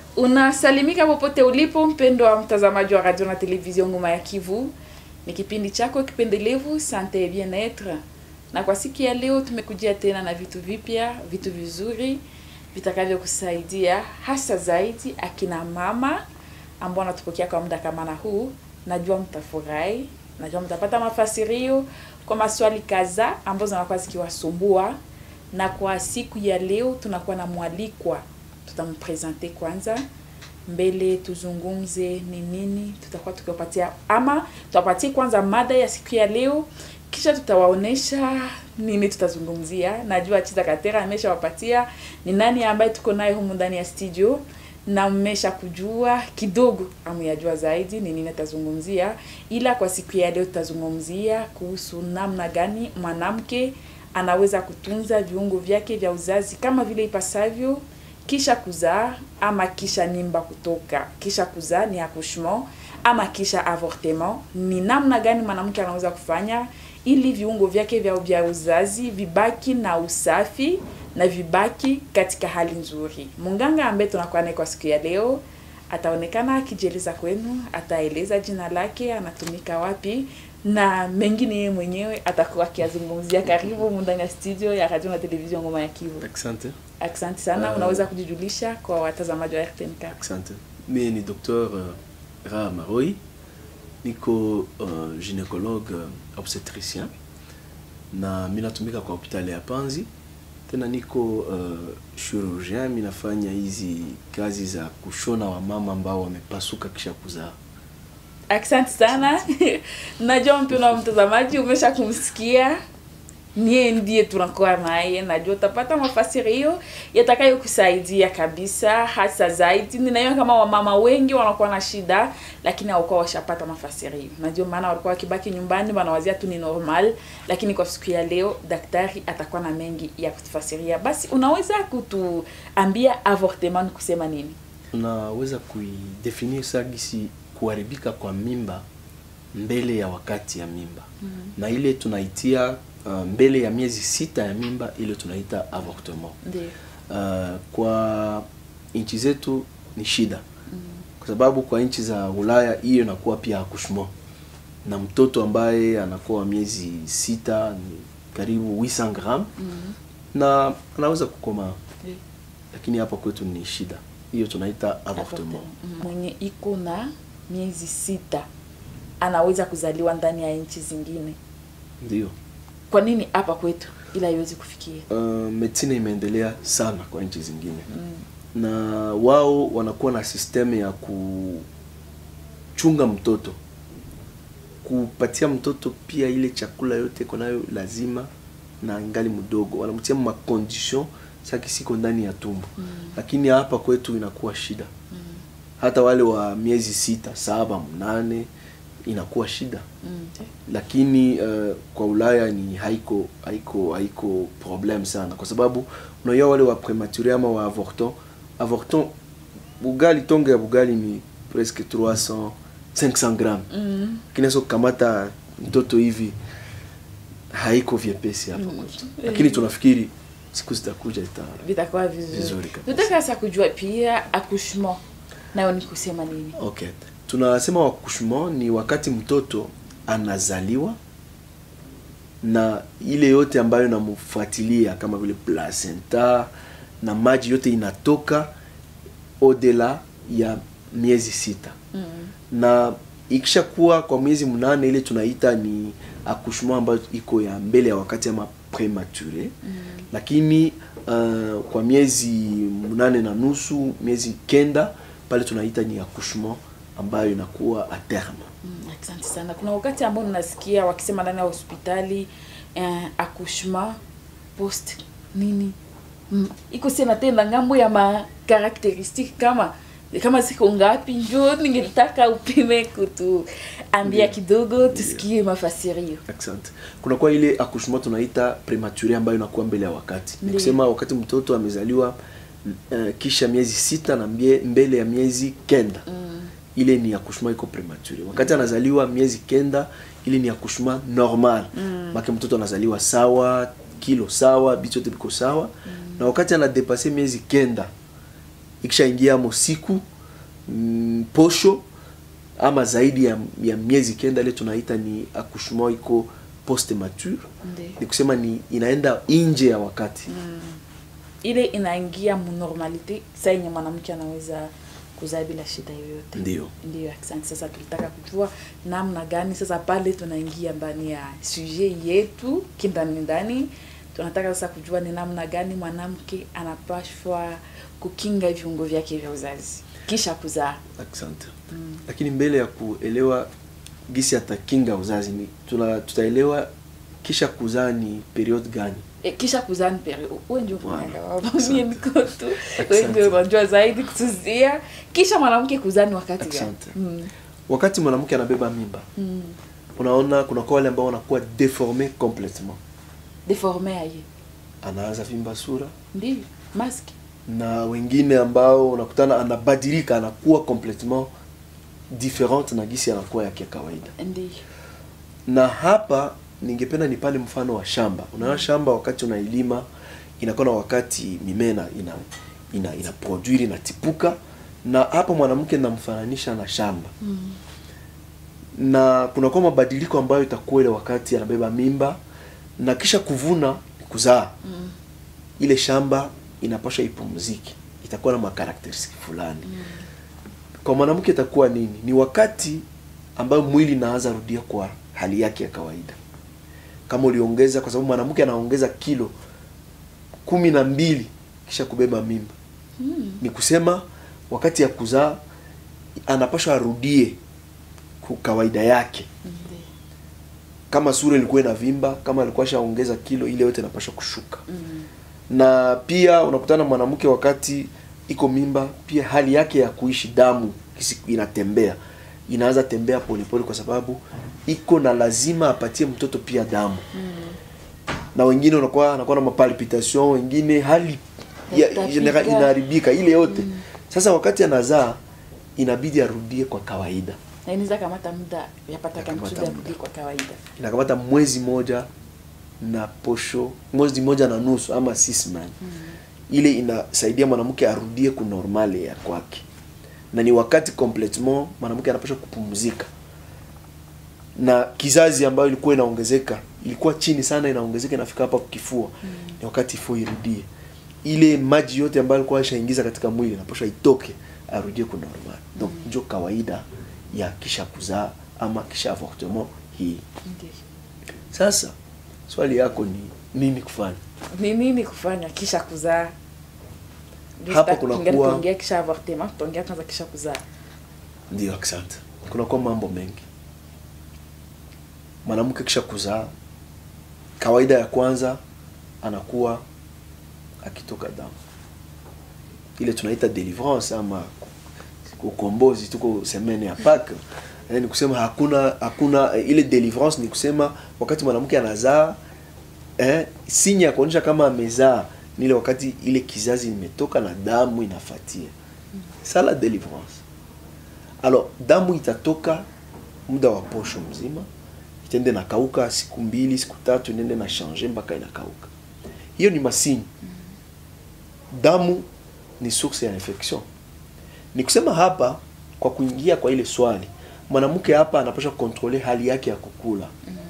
Unasalimika popote ulipo, mpendo wa mtazamaji wa radio na television Ngoma ya Kivu. Ni kipindi chako kipendelevu Sante et Bien-etre, na kwa siku ya leo tumekujia tena na vitu vipya, vitu vizuri vitakavyokusaidia hasa zaidi akina mama ambao wanatupokea kwa muda kama na huu. Najua mtafurahi, najua mtapata mafasirio kwa maswali kadhaa ambazo zinakuwa zikiwasumbua, na kwa siku ya leo tunakuwa na mwalikwa tutampresente kwanza mbele tuzungumze ni nini tutakuwa tukiwapatia ama tutawapatia kwanza mada ya siku ya leo kisha tutawaonesha nini tutazungumzia najua chiza katera ameshawapatia ni nani ambaye tuko naye humu ndani ya studio na mmesha kujua kidogo amuyajua zaidi ni nini atazungumzia ila kwa siku ya leo tutazungumzia kuhusu namna gani mwanamke anaweza kutunza viungo vyake vya uzazi kama vile ipasavyo kisha kuzaa ama kisha mimba kutoka. Kisha kuzaa ni accouchement ama kisha avortement. Ni namna gani mwanamke anaweza kufanya ili viungo vyake vya vya uzazi vibaki na usafi na vibaki katika hali nzuri. Munganga ambaye tunakuwa naye kwa siku ya leo ataonekana akijieleza kwenu, ataeleza jina lake, anatumika wapi na mengine yeye mwenyewe atakuwa akiazungumzia. Karibu ndani ya studio ya radio na television Ngoma ya Kivu. Asante. Asante sana. Uh, Unaweza kujijulisha kwa watazamaji wa RTNK? Asante. Mimi ni Dr. uh, Ra Maroi. Niko uh, gynécologue uh, obstetricien na mimi natumika kwa hospitali ya Panzi. Tena niko uh, chirurgien, mimi nafanya hizi kazi za kushona wamama ambao wamepasuka kisha kuzaa. Asante sana. Najua mpendo wa mtazamaji umesha kumsikia niye ndiye tunakuwa naye, najua utapata mafasirio yatakayokusaidia kabisa, hasa zaidi. Ninajua kama wamama wengi wanakuwa na shida, lakini hawakuwa washapata mafasirio. Najua maana walikuwa wakibaki nyumbani wanawazia tu ni normal, lakini kwa siku ya leo daktari atakuwa na mengi ya kutufasiria. Basi unaweza kutuambia avortement ni kusema nini? Unaweza kuidefinir sagisi kuharibika kwa mimba mbele ya wakati ya mimba mm -hmm. na ile tunaitia uh, mbele ya miezi sita ya mimba ile tunaita avortement. Ndiyo. Uh, kwa nchi zetu ni shida mm -hmm. kwa sababu kwa nchi za Ulaya hiyo inakuwa pia accouchement na mtoto ambaye anakuwa miezi sita ni karibu 800 gram Mm -hmm. na anaweza kukomaa, Ndiyo. lakini hapa kwetu ni shida hiyo tunaita avortement. Mhm. Mwenye iko na miezi sita anaweza kuzaliwa ndani ya nchi zingine. Ndio. Kwa nini hapa kwetu ila haiwezi kufikia? Uh, medicine imeendelea sana kwa nchi zingine Mm. na wao wanakuwa na sistemu ya kuchunga mtoto, kupatia mtoto pia ile chakula yote iko nayo lazima, na ngali mdogo wanamtia ma condition saki siko ndani ya tumbo Mm. lakini hapa kwetu inakuwa shida Mm. hata wale wa miezi sita, saba, mnane inakuwa shida Mm. lakini uh, kwa Ulaya ni haiko haiko haiko problem sana, kwa sababu unajua wale wa premature ama wa avorton avorton, bugali tonge ya bugali ni presque 300 500 gram, Mm. kinaweza kukamata mtoto hivi, haiko vyepesi hapa Mm. kwetu, lakini tunafikiri siku zitakuja ita Vitakuwa vizuri. Vizuri kabisa. Tutaka sasa kujua pia accouchement nayo ni kusema nini? Okay. Tunasema accouchement ni wakati mtoto anazaliwa na ile yote ambayo inamfuatilia kama vile placenta na maji yote inatoka odela ya miezi sita Mm. na ikishakuwa kwa miezi mnane ile tunaita ni accouchement ambayo iko ya mbele ya wakati ama premature Mm. lakini uh, kwa miezi mnane na nusu miezi kenda pale tunaita ni accouchement ambayo inakuwa a terme Mm, Asante sana. Kuna wakati ambao ninasikia wakisema ndani ya hospitali eh, accouchement post nini mm. iko sena tena ngambo ya ma karakteristiki kama kama ziko ngapi, njo ningetaka upime kutuambia Ndiyo. kidogo tusikie mafasirio. Asante. Kuna kwa ile accouchement tunaita premature ambayo inakuwa mbele ya wakati. Ni Ndiyo. kusema wakati mtoto amezaliwa uh, kisha miezi sita na mbie, mbele ya miezi kenda Mm. ile ni accouchement iko premature. Wakati anazaliwa miezi kenda ile ni accouchement normal. Mm. Maki mtoto anazaliwa sawa, kilo sawa, bitu yote biko sawa. Na wakati anadepase miezi kenda ikishaingia mo siku mm, posho ama zaidi ya, ya miezi kenda ile tunaita ni accouchement iko post mature Ndiyo. ni kusema ni inaenda nje ya wakati ile inaingia munormalite saa yenye mwanamke anaweza kuzaa bila shida yoyote Ndiyo. ndiyo asante sasa tulitaka kujua namna gani sasa pale tunaingia ndani ya sujet yetu kindani ndani tunataka sasa kujua ni namna gani mwanamke anapashwa kukinga viungo vyake vya uzazi kisha kuzaa asante lakini mbele ya kuelewa gisi atakinga uzazi ni tuna, tutaelewa kisha kuzaa ni period gani e, kisha kuzaa ni peri uwe ndio Wow. unaenda baba mimi niko tu wewe ndio unajua zaidi kutuzia kisha mwanamke kuzaa ni wakati gani Asante. mm. wakati mwanamke anabeba mimba mm. unaona kuna kwa wale ambao wanakuwa deforme complètement deforme aye anaanza vimba sura ndio mask na wengine ambao unakutana anabadilika anakuwa complètement different na gisi anakuwa yake ya kawaida ndio na hapa ningependa nipane mfano wa shamba unaona shamba wakati unailima inakuwa na wakati mimea ina ina ina, ina produire inatipuka na hapa mwanamke namfananisha na shamba mm. na kunakuwa mabadiliko ambayo itakuwa ile wakati anabeba mimba na kisha kuvuna ni kuzaa Mm. ile shamba inapaswa ipumzike itakuwa na makarakteristiki fulani Mm. kwa mwanamke itakuwa nini ni wakati ambayo mwili inaanza rudia kwa hali yake ya kawaida kama uliongeza kwa sababu mwanamke anaongeza kilo kumi na mbili kisha kubeba mimba Mm. ni kusema wakati ya kuzaa anapashwa arudie ku kawaida yake Ndio. kama sura ilikuwa inavimba kama alikuwa shaongeza kilo ile yote inapashwa kushuka Mm. na pia unakutana mwanamke wakati iko mimba pia hali yake ya kuishi damu kisi- inatembea inaanza tembea polepole kwa sababu iko na lazima apatie mtoto pia damu Mm. na wengine unakuwa anakuwa na mapalpitation wengine hali ya, Kutapika. general inaharibika ile yote sasa wakati anazaa inabidi arudie kwa kawaida na inaweza kamata muda yapata Yakamata kamchuda muda. rudi kwa kawaida inakamata mwezi moja na posho mwezi moja na nusu ama six months mm. ile inasaidia mwanamke arudie kunormale ya kwake na ni wakati complètement mwanamke anapaswa kupumzika na kizazi ambayo ilikuwa inaongezeka ilikuwa chini sana inaongezeka inafika hapa kifua Mm. ni wakati ifo irudie ile maji yote ambayo alikuwa ashaingiza katika mwili inapaswa itoke arudie kunormal donc njo kawaida ya kisha kuzaa ama kisha avortement hii Ndio. sasa swali yako ni nini kufanya ni nini kufanya kisha kuzaa Ndio Hapa sitaki kunakuwa- tuongea- tuongea kisha avortement tuongea kwanza kisha kuzaa ndio asante kunakuwa mambo mengi mwanamke kisha kuzaa kawaida ya kwanza anakuwa akitoka damu ile tunaita deliverance ama ukombozi tuko semene ya Pâques Eh, ni kusema hakuna hakuna eh, ile deliverance ni kusema wakati mwanamke anazaa eh, sinya ya kuonyesha kama amezaa ni ile wakati ile kizazi imetoka na damu inafatia sala deliverance alors damu itatoka muda wa posho mzima itende nakauka siku mbili siku tatu inende na change mpaka inakauka hiyo ni masini damu ni source ya infection ni kusema hapa kwa kuingia kwa ile swali mwanamke hapa anapaswa kontrole hali yake ya kukula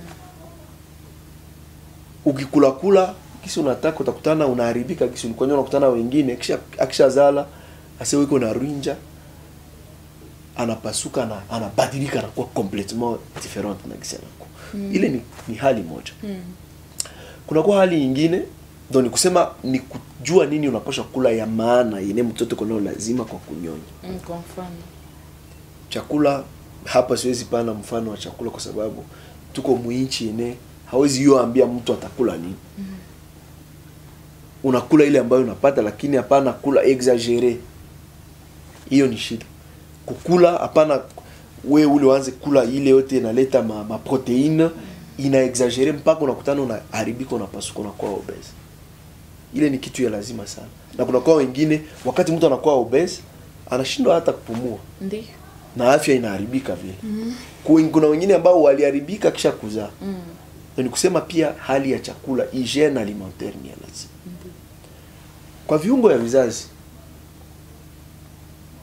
ukikula kula kisi unataka utakutana unaharibika kisi ulikuwa unakutana wengine kisha akishazala asewe iko na rinja anapasuka na anabadilika anakuwa complètement different na kisi anakuwa Mm. ile ni, ni hali moja mm. kunakuwa hali nyingine ndo ni kusema ni kujua nini unapaswa kula ya maana yenye mtoto konao lazima kwa kunyonya mm, kwa mfano chakula hapa siwezi pana mfano wa chakula kwa sababu tuko mwinchi ene hawezi hiyo ambia mtu atakula nini mm. unakula ile ambayo unapata lakini hapana kula exagere hiyo ni shida kukula hapana we ule uanze kula ile yote inaleta ma, ma proteine ina exagere mpaka unakutana unaharibika unapasuka unakuwa obese ile ni kitu ya lazima sana na kunakuwa wengine wakati mtu anakuwa obese anashindwa hata kupumua ndio na afya inaharibika vile mm. kuna wengine ambao waliharibika kisha kuzaa mm. na ni kusema pia hali ya chakula hygiene alimentaire ni ya lazima Ndio. kwa viungo ya vizazi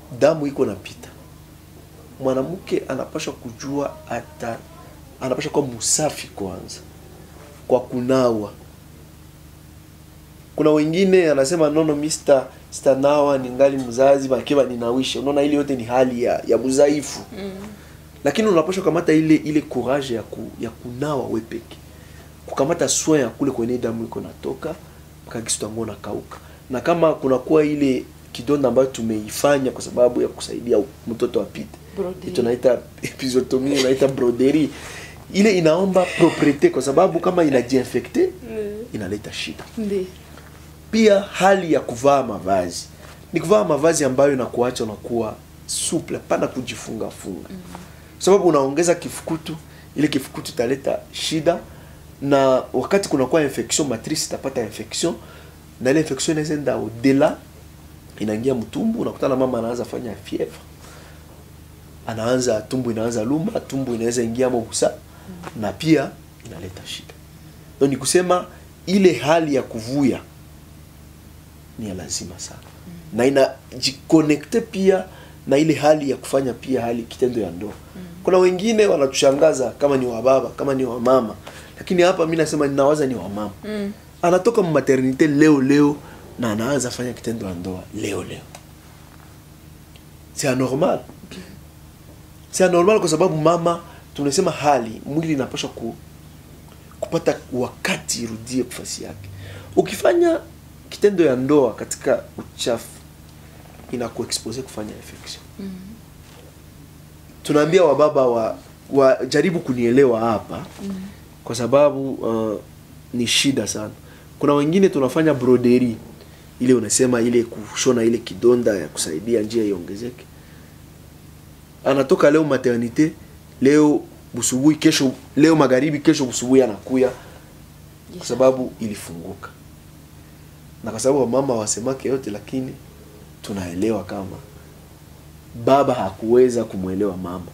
damu iko napita mwanamke anapaswa kujua ata anapaswa kuwa msafi kwanza kwa kunawa kuna wengine anasema nono mista stanawa ningali mzazi bakiwa ninawisha unaona ile yote ni hali ya, ya mzaifu Mm. lakini unapaswa kukamata ile ile courage ya, ku, ya kunawa we peke kukamata soin ya kule kwenye damu iko natoka mpaka kisu tangu nakauka na kama kunakuwa ile kidonda ambayo tumeifanya kwa sababu ya kusaidia mtoto apite Broderie. tunaita episiotomie unaita broderie ile inaomba propriete kwa sababu kama inajiinfecte Mm. inaleta shida Ndi. pia hali ya kuvaa mavazi ni kuvaa mavazi ambayo inakuacha unakuwa suple pana kujifunga funga mm. sababu unaongeza kifukutu ile kifukutu italeta shida na wakati kunakuwa infection matrice itapata infection na ile infection inaweza enda au-delà inaingia mtumbu unakutana mama anaanza fanya fievre anaanza tumbu inaanza luma tumbu inaweza ingia mobusa mm. na pia inaleta shida donc ni kusema ile hali ya kuvuya ni ya lazima sana mm. na inajikonekte pia na ile hali ya kufanya pia hali kitendo ya ndoa mm. kuna wengine wanatushangaza kama ni wababa kama ni wamama lakini hapa mi nasema ninawaza ni wamama Mm. anatoka maternite leo leo na anaanza fanya kitendo ya ndoa leo leo c'est anormal c'est anormal kwa sababu mama tunasema hali mwili inapaswa ku, kupata wakati irudie kufasi yake ukifanya kitendo ya ndoa katika uchafu inakuexpose kufanya infection Mm. tunaambia wababa wa, wa jaribu kunielewa hapa Mm. kwa sababu uh, ni shida sana kuna wengine tunafanya broderi ile unasema ile kushona ile kidonda ya kusaidia njia iongezeke anatoka leo maternite leo busubuhi kesho leo magharibi kesho busubuhi anakuya kwa sababu ilifunguka na kwa sababu wamama wasemake yote lakini tunaelewa kama baba hakuweza kumwelewa mama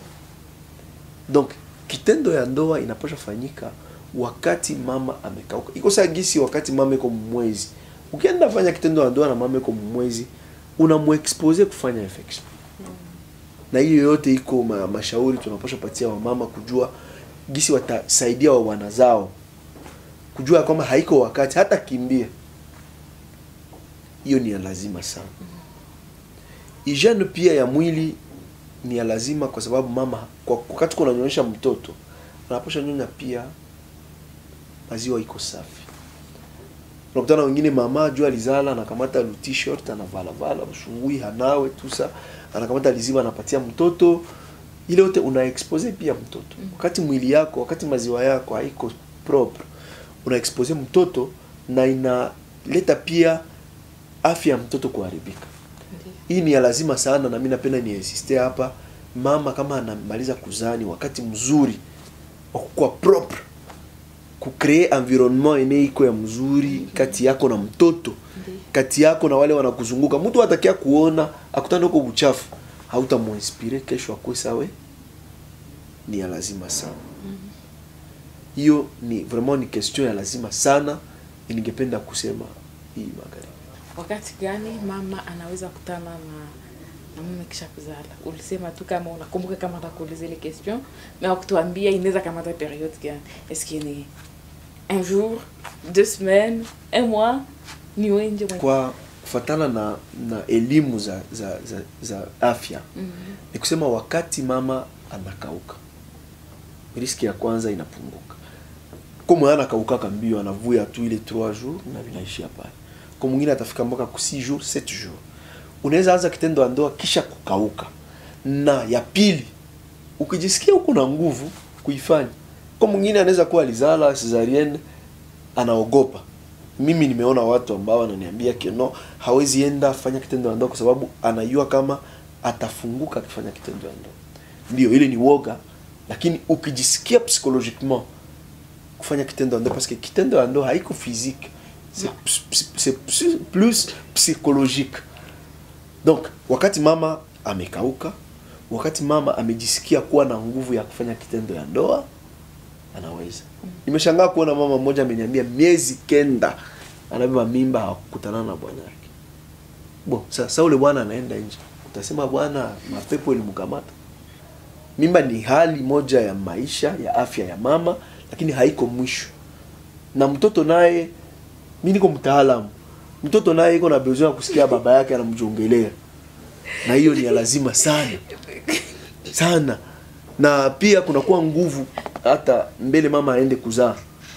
donc kitendo ya ndoa inapaswa fanyika wakati mama amekauka iko saa gisi wakati mama iko mwezi ukienda fanya kitendo ya ndoa na mama iko mwezi unamuexpose kufanya infection na hiyo yote iko ma, mashauri tunapaswa patia wamama kujua gisi watasaidia wa wana zao kujua ya kwamba haiko wakati hata kimbia hiyo ni ya lazima sana hygiene pia ya mwili ni ya lazima kwa sababu mama kwa wakati kunanyonyesha mtoto anapasha nyonya pia maziwa iko safi unakutana wengine mama jua alizala anakamata lu t-shirt anavalavala usubuhi hanawe tusa anakamata liziba anapatia mtoto ile yote una expose pia mtoto wakati mwili yako wakati maziwa yako haiko propre una expose mtoto na inaleta pia afya ya mtoto kuharibika Ndi. hii ni ya lazima sana na mi napenda niinsiste hapa mama kama anamaliza kuzaa ni wakati mzuri wa kukuwa propre kucree environnement ene iko ya mzuri kati yako na mtoto Ndi. kati yako na wale wanakuzunguka mtu atakia kuona akutana huko buchafu hautamuinspire kesho akwe sawe ni ya lazima sana hiyo ni vraiment ni question ya lazima sana ningependa kusema hii magharibi wakati gani mama anaweza kutana na na mume kisha kuzala ulisema tu kama unakumbuka kama nakuuliza ile question mais wakutuambia inaweza kamata periode gani est-ce que ni un jour deux semaines un mois ni wenje mwenye kwa kufatana na na elimu za za za, za afya Mhm. ni kusema wakati mama anakauka riski ya kwanza inapunguka komo anakaukaka mbio anavuya tu ile 3 jours na vinaishia pale kwa mwingine atafika mpaka ku 6 jours 7 jours unaweza anza kitendo ya ndoa kisha kukauka na ya pili ukijisikia huko na nguvu kuifanya kwa mwingine anaweza kuwa alizala cesarienne anaogopa mimi nimeona watu ambao wananiambia kino hawezi enda fanya kitendo ya ndoa kwa sababu anajua kama atafunguka akifanya kitendo ya ndoa ndio ile ni woga lakini ukijisikia psychologiquement kufanya kitendo ya ndoa parce que kitendo ya ndoa haiko physique c'est ps- ps- c'est ps- plus psychologique donc wakati mama amekauka wakati mama amejisikia kuwa na nguvu ya kufanya kitendo ya ndoa anaweza nimeshangaa kuona mama mmoja ameniambia miezi kenda anabeba mimba hakukutana na bwana yake bo sasa ule bwana anaenda nje utasema bwana mapepo ilimkamata mimba ni hali moja ya maisha ya afya ya mama lakini haiko mwisho na mtoto naye mi niko mtaalamu mtoto naye iko na besoin ya kusikia baba yake anamjongelea na hiyo ni ya lazima sana sana na pia kunakuwa nguvu hata mbele mama aende kuzaa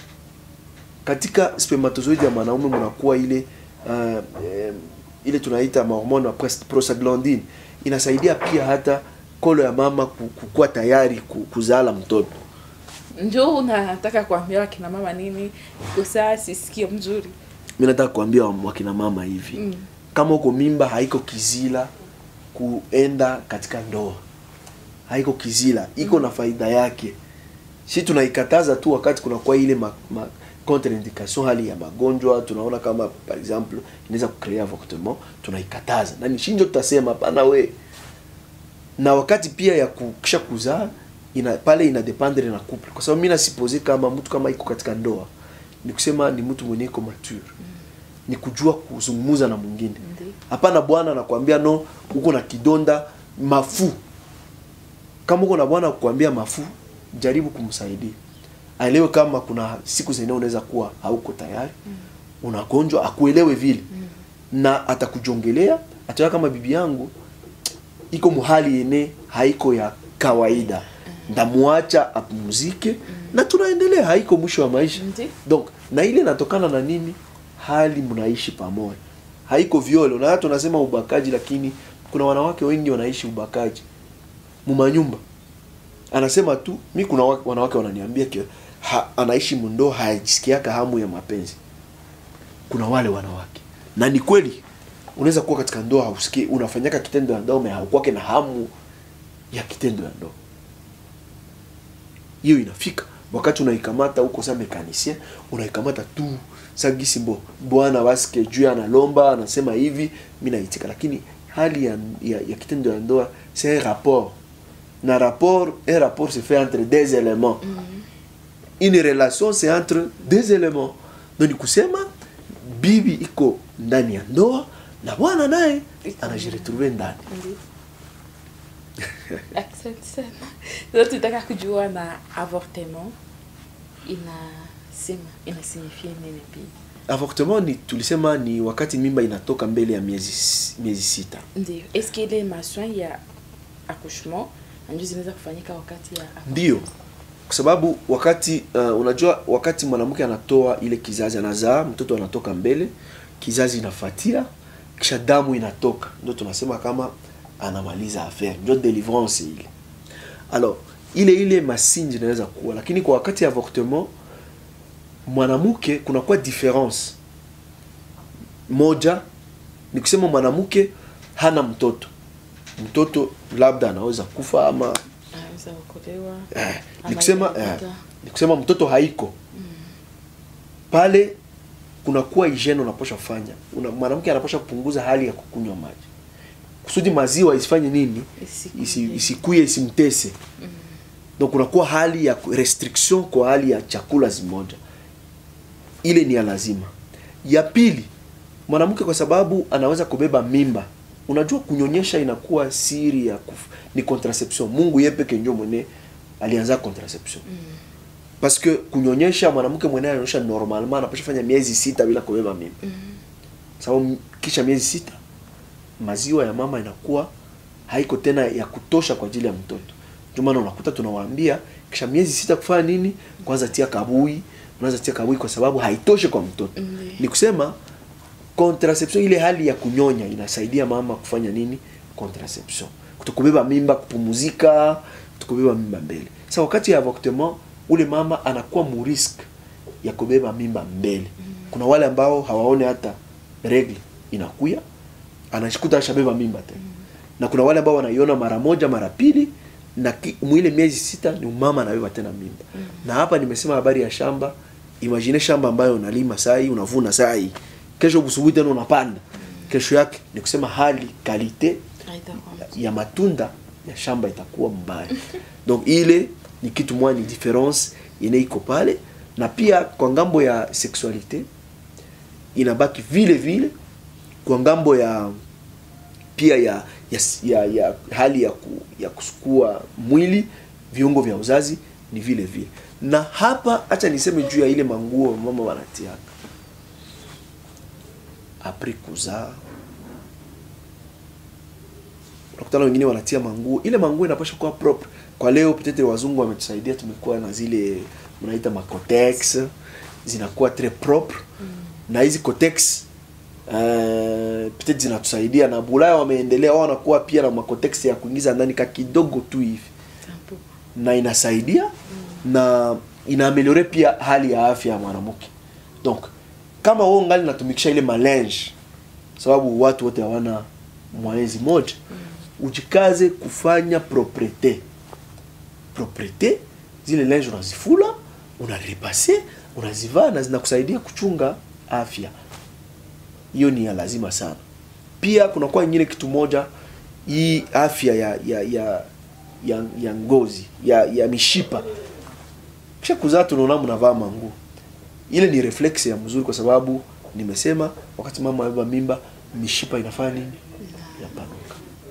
katika spermatozoid ya mwanaume mnakuwa ile uh, eh, ile tunaita mahormone wa pres- prostaglandine inasaidia pia hata kolo ya mama ku- kukuwa tayari ku- kuzala mtoto njo unataka kuambia wakina mama nini kosaa sisikie mzuri mi nataka kuambia wa- wakina mama hivi Mm. kama uko mimba haiko kizila kuenda katika ndoa haiko kizila iko na faida yake si tunaikataza tu wakati kunakuwa ile ma, ma, contraindication hali ya magonjwa tunaona kama par exemple inaweza kucrea avortement tunaikataza nani shinjo tutasema hapana we na wakati pia ya kukisha kuzaa ina pale ina dependre na couple kwa sababu mimi nasipose kama mtu kama iko katika ndoa ni kusema ni mtu mwenye iko mature ni kujua kuzungumza na mwingine Ndiyo. hapana bwana anakuambia no uko na kidonda mafu kama uko na bwana kukuambia mafu jaribu kumsaidia aelewe kama kuna siku zenyewe unaweza kuwa hauko tayari unagonjwa akuelewe vile na atakujongelea ataona kama bibi yangu iko muhali yene haiko ya kawaida ndamwacha apumzike na tunaendelea haiko mwisho wa maisha Ndiyo. donc na ile inatokana na nini hali mnaishi pamoja haiko violo na hata tunasema ubakaji lakini kuna wanawake wengi wanaishi ubakaji mumanyumba anasema tu mi kuna wa- wanawake wananiambia ki ha, anaishi mundo hajisikiaka hamu ya mapenzi kuna wale wanawake na ni kweli unaweza kuwa katika ndoa hausikii unafanyaka kitendo ya ndoa me haukwake na hamu ya kitendo ya ndoa hiyo inafika wakati unaikamata huko sa mekanisien unaikamata tu sagisi mbo bwana waske juu analomba anasema hivi mi naitika lakini hali ya, ya, ya kitendo ya ndoa c'est un rapport na rapport un rapport se fait entre deux éléments une relation c'est entre deux éléments donc ni kusema bibi iko ndani ya ndoa na bwana naye anajiretrouve ndani Ndiyo. Asante sana. Sasa tutaka kujua na avortement inasema inasignifie nini pia avortement ni tulisema ni wakati mimba inatoka mbele ya miezi miezi sita ndio eske ile maswin ya accouchement ndio zinaweza kufanyika wakati ya avortement? ndio kwa sababu wakati uh, unajua wakati mwanamke anatoa ile kizazi anazaa mtoto anatoka mbele kizazi inafatia kisha damu inatoka ndio tunasema kama anamaliza affaire ndio delivrance ile alors ile ile masinji inaweza kuwa lakini kwa wakati ya avortement mwanamke kunakuwa difference moja ni kusema mwanamke hana mtoto mtoto labda anaweza kufa ama anaweza kuokolewa eh, ama ni kusema inaweza eh, kuta- ni kusema mtoto haiko pale kunakuwa hygiene unaposha kufanya una, mwanamke anaposha kupunguza hali ya kukunywa maji kusudi maziwa isifanye nini Isikuye. isi, isikuye isimtese donc kunakuwa hali ya ku- restriction kwa hali ya chakula zimoja ile ni ya lazima ya pili mwanamke kwa sababu anaweza kubeba mimba unajua kunyonyesha inakuwa siri ya kuf, ni contraception mungu ye peke njo mwene alianza contraception parce que kunyonyesha mwanamke mwenyewe ananyonyesha normalement anapasha fanya miezi sita bila kubeba mimba sababu kisha miezi sita maziwa ya mama inakuwa haiko tena ya kutosha kwa ajili ya mtoto ndio maana unakuta tunawaambia kisha miezi sita kufanya nini kwanza tia kabui unaweza tia kabui kwa sababu haitoshi kwa mtoto Ndiyo. ni kusema contraception ile hali ya kunyonya inasaidia mama kufanya nini contraception kutokubeba mimba kupumuzika kutokubeba mimba mbele sasa wakati ya avortement ule mama anakuwa murisk ya kubeba mimba mbele kuna wale ambao hawaone hata regle inakuya anashikuta ashabeba mimba tena na kuna wale ambao wanaiona mara moja mara pili na ki- mwile miezi sita ni mama anabeba tena mimba na hapa nimesema habari ya shamba imagine shamba ambayo unalima sai unavuna sai kesho busubuhi tena unapanda kesho yake ni kusema hali kalite Haitakuwa ya matunda ya shamba itakuwa mbaya donc ile ni kitu moja ni difference ine iko pale na pia kwa ngambo ya sexualite inabaki vile vile kwa ngambo ya pia ya ya, ya, ya hali ya, ku, ya kusukua mwili viungo vya uzazi ni vile vile na hapa hacha niseme juu ya ile manguo mama wanatiaka apres kuzaa unakutana wengine wanatia manguo ile manguo inapasha kuwa propre kwa leo peut-être wazungu wametusaidia tumekuwa na zile mnaita macotex zinakuwa très propre mm. na hizi cotex uh, peut-être zinatusaidia na bulaya wameendelea wao wanakuwa pia na macotex ya kuingiza ndani ka kidogo tu hivi Tampo. na inasaidia mm. na inaameliore pia hali ya afya ya mwanamke donc kama wewe ngali natumikisha ile malinge sababu watu wote hawana mwezi moja mm. ujikaze kufanya proprete proprete zile linge unazifula unarepase unazivaa na zinakusaidia kuchunga afya hiyo ni ya lazima sana pia kunakuwa ingine kitu moja hii afya ya ya ya ya, ya ngozi ya, ya mishipa kisha kuzaa tunaona mnavaa manguo ile ni reflex ya mzuri kwa sababu nimesema wakati mama amebeba mimba mishipa inafanya nini inapanuka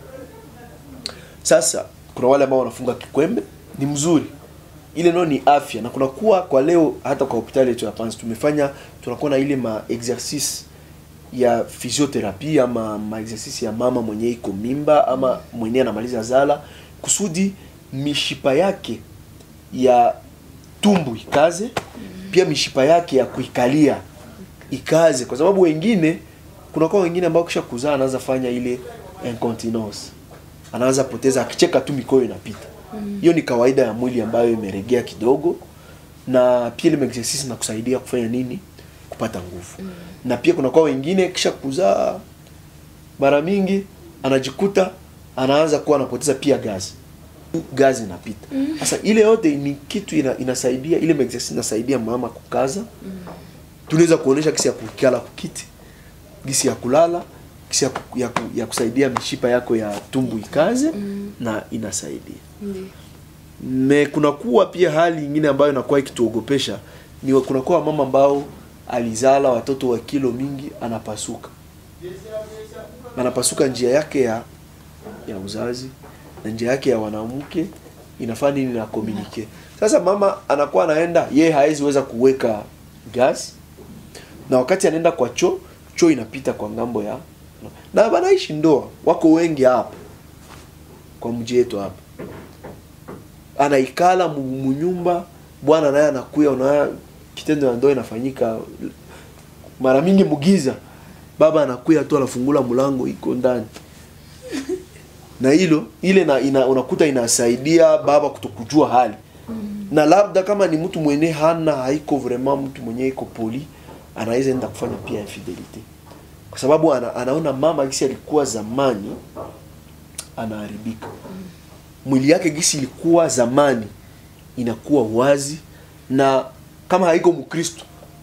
sasa kuna wale ambao wanafunga kikwembe ni mzuri ile nao ni afya na kunakuwa kwa leo hata kwa hospitali yetu ya Panzi tumefanya tunakuwa na ile ma exercice ya physiotherapie ama ma exercice ya mama mwenye iko mimba ama mwenye anamaliza zala kusudi mishipa yake ya tumbu ikaze pia mishipa yake ya kuikalia ikaze kwa sababu wengine kunakuwa wengine ambao kisha kuzaa anaanza fanya ile incontinence anaanza poteza akicheka tu mikoyo inapita hiyo ni kawaida ya mwili ambayo imeregea kidogo na pia ile exercise na kusaidia kufanya nini kupata nguvu na pia kunakuwa wengine kisha kuzaa mara mingi anajikuta anaanza kuwa anapoteza pia gazi gazi inapita sasa ile yote ni kitu ina, inasaidia ile exercise inasaidia mama kukaza tunaweza kuonesha kisi ya kukala kukiti gisi ya kulala kisi ya, ku- ya, ku- ya kusaidia mishipa yako ya tumbu ikaze na inasaidia Ndiyo. me kunakuwa pia hali nyingine ambayo inakuwa ikituogopesha ni wa- kunakuwa mama ambao alizala watoto wa kilo mingi anapasuka anapasuka njia yake ya ya uzazi na njia yake ya wanamke inafaa nini na communicate sasa mama anakuwa anaenda ye hawezi weza kuweka gas na wakati anaenda kwa choo choo inapita kwa ngambo ya na wanaishi ndoa wako wengi hapa kwa mji yetu hapa anaikala mu- munyumba bwana naye anakuya unaona kitendo ya ndoa inafanyika mara mingi mugiza baba anakuya tu anafungula mlango iko ndani na hilo ile na, ina, unakuta inasaidia baba kutokujua hali na labda kama ni mtu mwenye hana haiko vraiment mtu mwenye iko poli anaweza enda kufanya pia infidelity kwa sababu ana, anaona mama gisi alikuwa zamani anaharibika mwili yake gisi ilikuwa zamani inakuwa wazi na kama haiko mkristo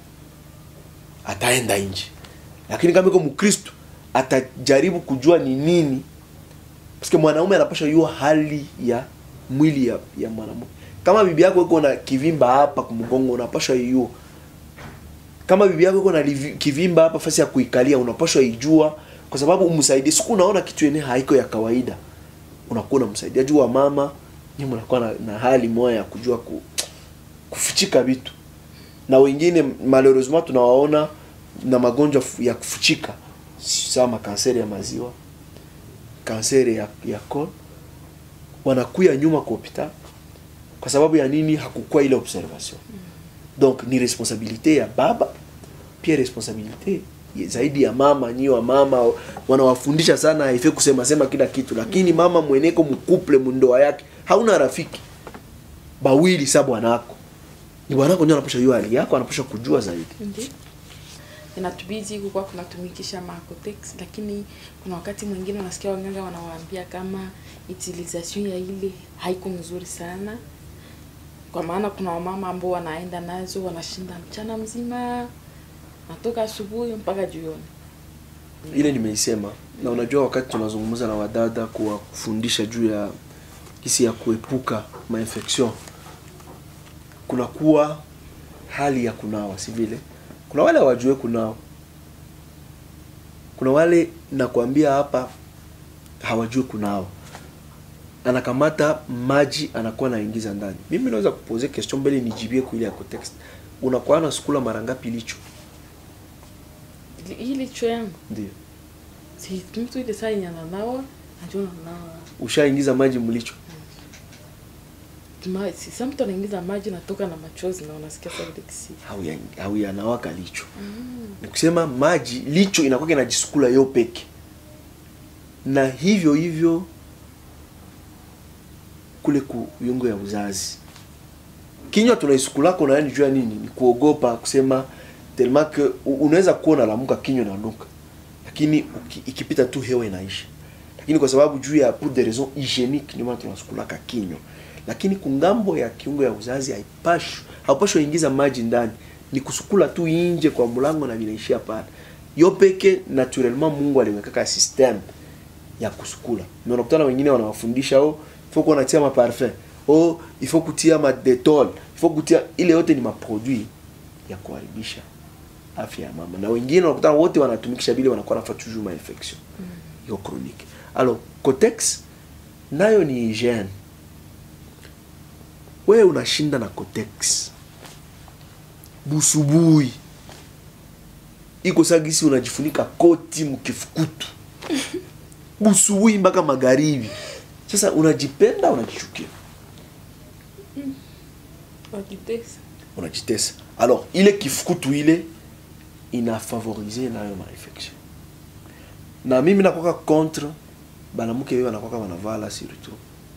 ataenda nje lakini kama iko mkristo atajaribu kujua ni nini paske mwanaume anapasha yua hali ya mwili ya, ya mwanamke kama bibi yako iko na kivimba hapa kumgongo unapasha yua kama bibi yako iko na livi- kivimba hapa fasi ya kuikalia unapashwa ijua kwa sababu umsaidie siku unaona kitu yenye haiko ya kawaida unakuwa unamsaidia juu wa mama nyinyi mnakuwa na, na hali moja ya kujua ku, kufichika vitu na wengine malheureusement tunawaona na magonjwa fu- ya kufichika sama kanseri ya maziwa kanseri ya, ya colon wanakuya nyuma kwa hospitali kwa sababu ya nini hakukuwa ile observation donc ni responsabilité ya baba pia responsabilité ya- zaidi ya mama nyi wa mama wanawafundisha sana haife kusema sema kila kitu lakini mama mweneko mkuple mundoa yake hauna rafiki bawili sa bwanako ni bwanako ndio anapasha jua hali yako anapasha kujua zaidi Ndiyo. inatubidi kukuwa kunatumikisha macotex lakini kuna wakati mwingine unasikia waganga wanawaambia kama utilisation ya ile haiko mzuri sana kwa maana kuna wamama ambao wanaenda nazo wanashinda mchana mzima natoka asubuhi mpaka jioni ile nimeisema na unajua wakati tunazungumza na wadada kuwa kufundisha juu ya kisi ya kuepuka mainfection kunakuwa hali ya kunawa si vile kuna wale hawajue kunawa kuna wale nakwambia hapa hawajui kunawa anakamata maji anakuwa anaingiza ndani mimi naweza kupoze question mbele nijibie kuile ya context unakuwa na sukula mara ngapi licho Ili- hii licho yangu ndio si mtu ile saa yenye ananawa najua nanawa ushaingiza maji mlicho Ma- si sa mtu anaingiza maji natoka na machozi na unasikia sa ile kisi Hauya- hauyanawaka licho ni kusema maji licho inakuwa inajisukula yo peke na hivyo hivyo kule ku viungo ya uzazi kinywa tunaisukulako na yani juu ya nini ni kuogopa kusema tellement que u- unaweza kuwa unalamuka kinywa inanuka lakini uki, ikipita tu hewa inaisha lakini kwa sababu juu ya pour des raisons hygiéniques ndio maana tunasukulaka kinywa lakini kungambo ya kiungo ya uzazi haipashwi haupashwi ingiza maji ndani ni kusukula tu inje kwa mlango na vinaishia pale yo peke naturellement Mungu aliwekaka system ya kusukula na unakutana wengine wanawafundisha oh faut qu'on atia ma parfum oh il faut kutia ma detol il faut kutia ile yote ni maproduit ya kuharibisha afya ya mama na wengine unakutana wote wanatumikisha bile wanakuwa nafa toujours ma infection yo chronique alors cotex nayo ni hygiene wewe unashinda na cotex busubui iko sagisi unajifunika koti mkifukutu busubui mpaka magharibi sasa unajipenda unajichukia wakitesa unajitesa alors ile kifukutu ile inafavorize nayo mainfection na mimi nakwaka contre banamuke wewe wanakwaka wanavala surtout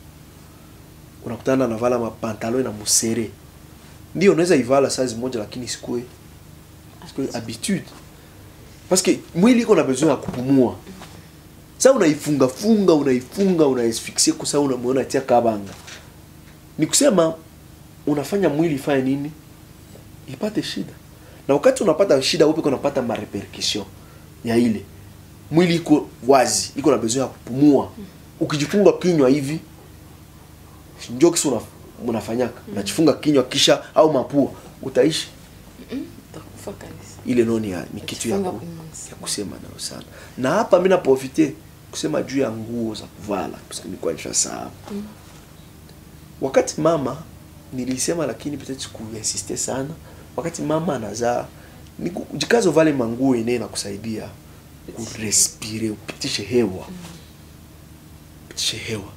unakutana anavala mapantalo na musere ndio unaweza ivala size moja lakini sikue sikue habitude parce que mwili iko na besoin ya kupumua sa unaifunga funga unaifunga unaisfiksie kusa unamwona tia kabanga ni kusema unafanya mwili ifanye nini ipate shida na wakati unapata shida upe unapata marepercussion ya ile mwili iko wazi iko na besoin ya kupumua ukijifunga kinywa hivi njo kisi una, unafanyaka unajifunga kinywa kisha au mapua utaishi utakufa kabisa ile noni ya, ni kitu ya, Ukifunga ku, pumzi. ya kusema nayo sana na hapa mi naprofite kusema juu ya nguo za kuvala nilikuwa nishasahau wakati mama nilisema lakini peut-être kuinsiste sana wakati mama anazaa ni ku- jikaze uvale manguo yenyewe na kusaidia kurespire upitishe hewa upitishe hewa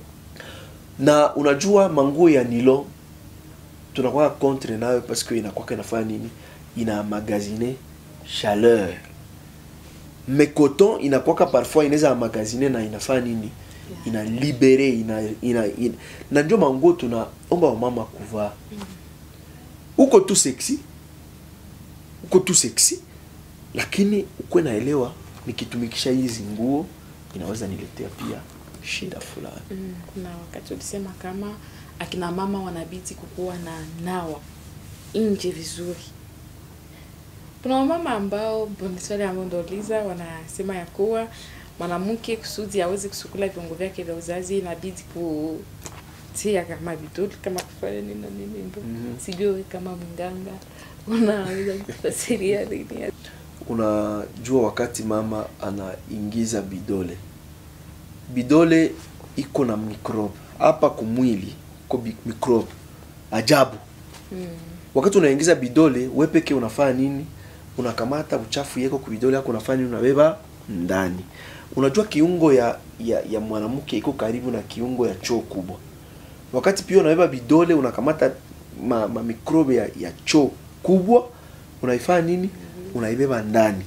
na unajua manguo ya nilo tunakuwa contre nayo parce que inakwaka inafanya nini ina magazine chaleur mais coton inakwaka parfois inaweza magazine na inafanya nini ina libere ina, ina, ina na ndio manguo tunaomba wamama kuvaa uko tu sexy uko tu sexy lakini ukuwe naelewa nikitumikisha hizi nguo inaweza niletea pia shida fulani Mm, na wakati ulisema kama akina mama wanabidi kukuwa na nawa nje vizuri kuna wamama ambao ni swali ambao ndouliza wanasema ya kuwa mwanamke kusudi aweze kusukula viungo vyake vya uzazi inabidi kutia kama vidoli kama kufanya nini na nini ndo Mhm. sijui kama mganga unaweza kufasiria nini unajua wakati mama anaingiza bidole bidole iko na microbe hapa kumwili ko bi- microbe ajabu mm. wakati unaingiza bidole we peke unafanya nini unakamata uchafu yeko kubidole yako unafanya nini unabeba ndani unajua kiungo ya ya, ya mwanamke iko karibu na kiungo ya choo kubwa wakati pia unabeba bidole unakamata ma, ma mikrobe ya, ya choo kubwa unaifanya nini unaibeba ndani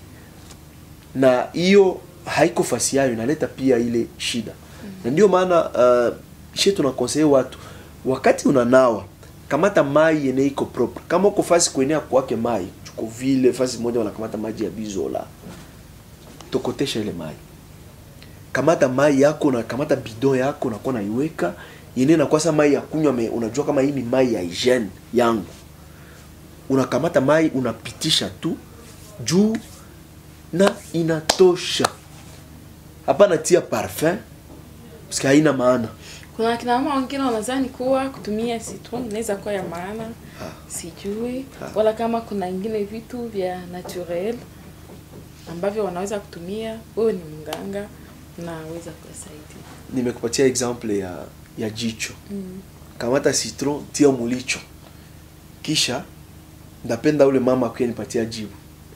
na hiyo haiko fasi yayo inaleta pia ile shida na ndio maana uh, she tunakonseye watu wakati unanawa kamata mai yenye iko propre kama uko fasi kuenea kwake mai chuko vile fasi moja wanakamata maji ya bizola tokotesha ile mai kamata mai yako na kamata bidon yako nakuwa naiweka yenyewe nakuwa sa mai ya kunywa me unajua kama hii ni mai ya hygiene yangu unakamata mai unapitisha tu juu na inatosha hapana tia parfum parce haina maana kuna akina mama wengine wanadhani kuwa kutumia citron inaweza kuwa ya maana Ah. sijui Ah. wala kama kuna ingine vitu vya naturel ambavyo wanaweza kutumia wewe ni mganga naweza kuwasaidia nimekupatia example ya ya jicho mm. kamata citron tia mulicho kisha ndapenda ule mama akuye nipatia jibu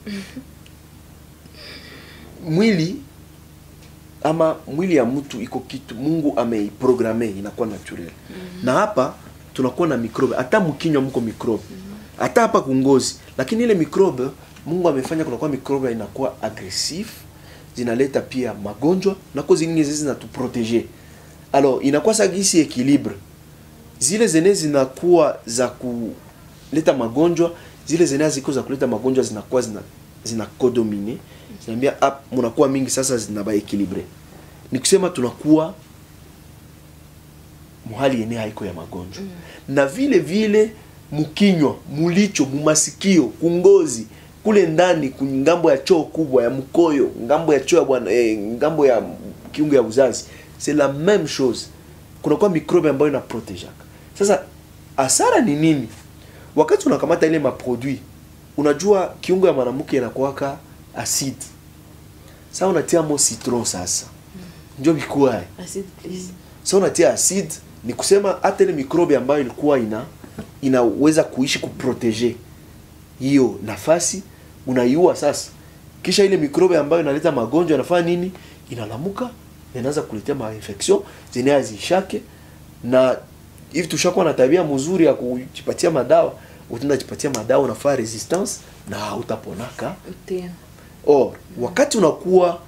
mwili ama mwili ya mtu iko kitu mungu ameiprograme inakuwa naturel mm-hmm. na hapa tunakuwa na mikrobe hata mkinywa mko mikrobe hata hapa kungozi lakini ile mikrobe mungu amefanya kunakuwa mikrobe inakuwa aggressive zinaleta pia magonjwa nako zingine zizi zinatuprotege alors inakuwa sagisi equilibre zile zenye zinakuwa za kuleta magonjwa zile zenye ziko za kuleta magonjwa zinakuwa zina zina codomine zinaambia ah, mnakuwa mingi sasa zinaba equilibre ni kusema tunakuwa muhali yenye haiko ya magonjwa mm. na vile vile mkinywa mulicho mumasikio kungozi kule ndani ngambo ya choo kubwa ya mkoyo ngambo ya choo ya bwana eh, ngambo ya kiungo ya uzazi c'est la même chose kunakuwa mikrobe ambayo inaprotejaka sasa hasara ni nini wakati unakamata ile maproduit unajua kiungo ya mwanamke inakuwaka acide sasa unatia mo citron sasa ndio bikuwae acid please sasa unatia acide ni kusema hata ile mikrobe ambayo ilikuwa ina inaweza kuishi kuprotege hiyo nafasi unaiua sasa kisha ile mikrobe ambayo inaleta magonjwa inafanya nini inalamuka na inaanza kuletea mainfection zenye hazishake na hivi tushakuwa na tabia mzuri ya kujipatia madawa utaenda jipatia madawa unafaa resistance na hautaponaka tena or wakati unakuwa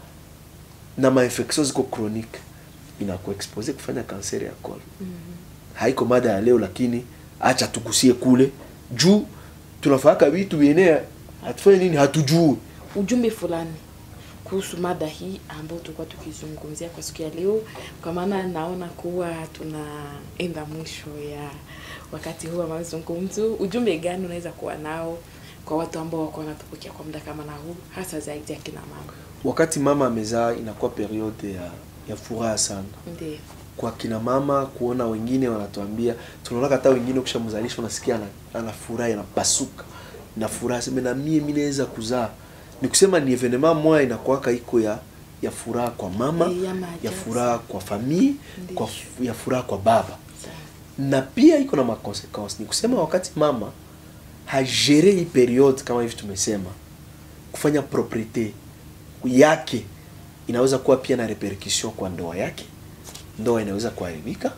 na mainfection ziko chronique inakuexpose kufanya kanseri ya kol haiko mada ya leo lakini acha tugusie kule juu tunafaka vitu vyenye hatufanye nini hatujui ujumbe fulani kuhusu mada hii ambayo tulikuwa tukizungumzia kwa siku ya leo, kwa maana naona kuwa tunaenda mwisho ya wakati huu wa mazungumzo. Ujumbe gani unaweza kuwa nao kwa watu ambao wako wanatupokea kwa muda kama na huu, hasa zaidi akina mama? wakati mama amezaa inakuwa periode ya, ya furaha sana Ndio, kwa kina mama kuona wengine wanatuambia tunaona hata wengine ukishamzalisha unasikia ana, ana furaha inapasuka na furaha sema na mie mimi naweza kuzaa ni kusema ni evenement moja inakuwaka iko ya ya furaha kwa mama Eh, ya maajabu. ya furaha kwa famille Ndiyo. kwa f- ya furaha kwa baba sawa. na pia iko na makonsequence ni kusema wakati mama hajere hii periode kama hivi tumesema kufanya propriete yake inaweza kuwa pia na repercussion kwa ndoa yake ndoa inaweza kuharibika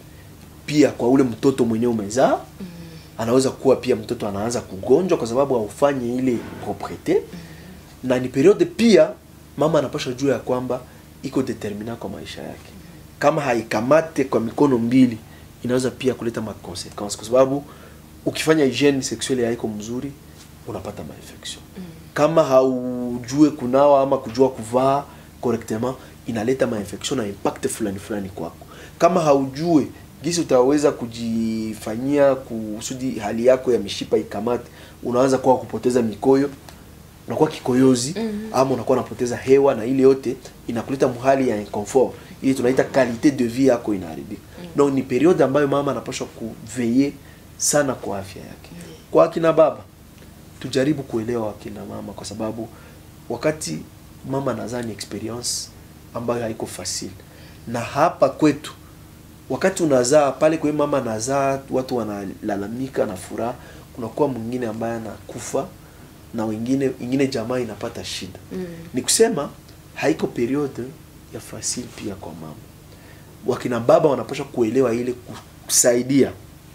pia kwa ule mtoto mwenyewe umezaa anaweza kuwa pia mtoto anaanza kugonjwa kwa sababu haufanyi ile propriete na ni periode pia mama anapasha jua ya kwamba iko determina kwa maisha yake kama haikamate kwa mikono mbili inaweza pia kuleta maconsequence kwa sababu ukifanya hygiene sexuelle haiko mzuri unapata mainfection kama haujue kunawa ama kujua kuvaa correctement inaleta mainfection na impact fulani fulani kwako kama haujue gisi utaweza kujifanyia kusudi hali yako ya mishipa ikamate unaanza kuwa kupoteza mikoyo unakuwa kikoyozi Mhm. ama unakuwa unapoteza hewa na ile yote inakuleta mhali ya inconfort ili tunaita qualité de vie yako inaharibika donc ni periode ambayo mama anapaswa kuveye sana kwa afya yake kwa akina baba tujaribu kuelewa akina mama kwa sababu wakati mama anazaa ni experience ambayo haiko facile na hapa kwetu wakati unazaa pale kwa hiyo mama anazaa watu wanalalamika na furaha kunakuwa mwingine ambaye anakufa na wengine ingine jamaa inapata shida Mm. ni kusema haiko periode ya fasili pia kwa mama wakina baba wanapaswa kuelewa ile kusaidia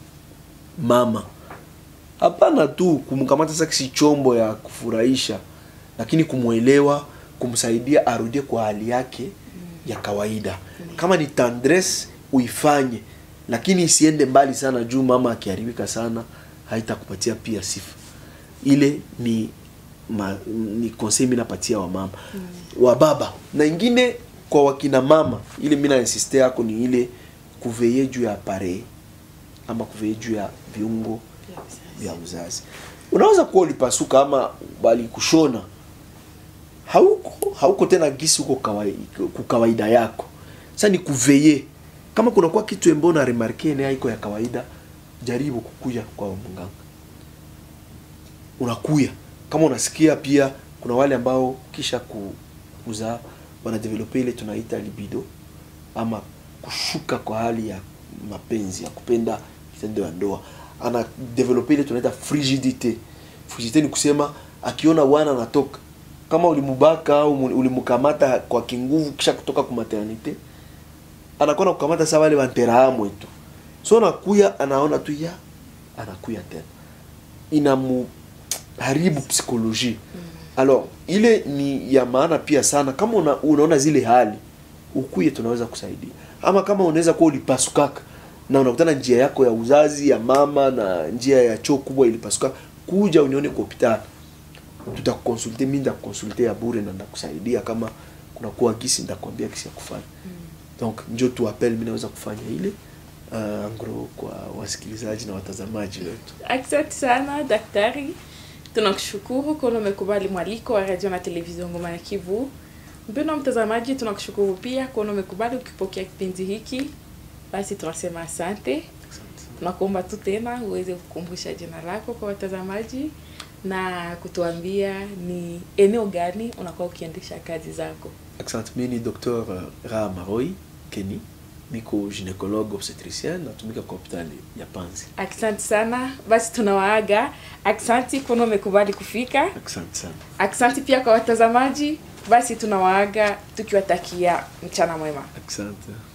mama hapana tu kumkamata sasa kisi chombo ya kufurahisha lakini kumwelewa kumsaidia arudie kwa hali yake ya kawaida kama ni tendresse uifanye lakini isiende mbali sana juu mama akiharibika sana haitakupatia pia sifa ile ni ma, ni conseil mimi napatia wa mama mm. wa baba na ingine kwa wakina mama ile mimi na insiste yako ni ile kuveye juu ya appareil ama kuveye juu ya viungo vya uzazi unaweza kuwa ulipasuka ama walikushona hauko hauko tena gisi huko kawaida, kawaida yako sasa ni kuveye kama kunakuwa kitu embo na remarke ne haiko ya kawaida jaribu kukuya kwa mganga unakuya kama unasikia pia kuna wale ambao kisha ku- kuzaa wanadevelope ile tunaita libido ama kushuka kwa hali ya mapenzi ya kupenda kitendo ya ndoa ana develope ile tunaita frigidite frigidite ni kusema akiona wana anatoka kama ulimubaka au mu- ulimkamata kwa kinguvu kisha kutoka ku maternite anakuwa na kukamata saa wale wanterahamwe tu so anakuya anaona tu ya anakuya tena inamu haribu psikoloji alors ile ni ya maana pia sana kama una, unaona zile hali ukuye tunaweza kusaidia ama kama unaweza kuwa ulipasukaka na unakutana njia yako ya uzazi ya mama na njia ya choo kubwa ilipasuka kuja unione kwa hospitali tutakukonsulte mi ndakukonsulte ya bure na ndakusaidia kama kunakuwa gisi ndakwambia gisi ya kufanya donc njo tu appel mi naweza kufanya ile uh, angro kwa wasikilizaji na watazamaji wetu Asante sana daktari, tunakushukuru kwa umekubali mwaliko wa radio na televisheni Ngoma ya Kivu. Mpendwa mtazamaji, tunakushukuru pia kwa umekubali ukipokea kipindi hiki. Basi tunasema asante, tunakuomba tu tena uweze kukumbusha jina lako kwa watazamaji na kutuambia ni eneo gani unakuwa ukiendesha kazi zako. Asante, mi ni Dr. Raha Maroi Keni, niko gynécologue obstetricien, natumika kwa hospitali ya Panzi. Asante sana, basi tunawaaga. Asante kwa umekubali kufika. Asante sana. Aksanti pia kwa watazamaji. Basi tunawaaga tukiwatakia mchana mwema. Asante.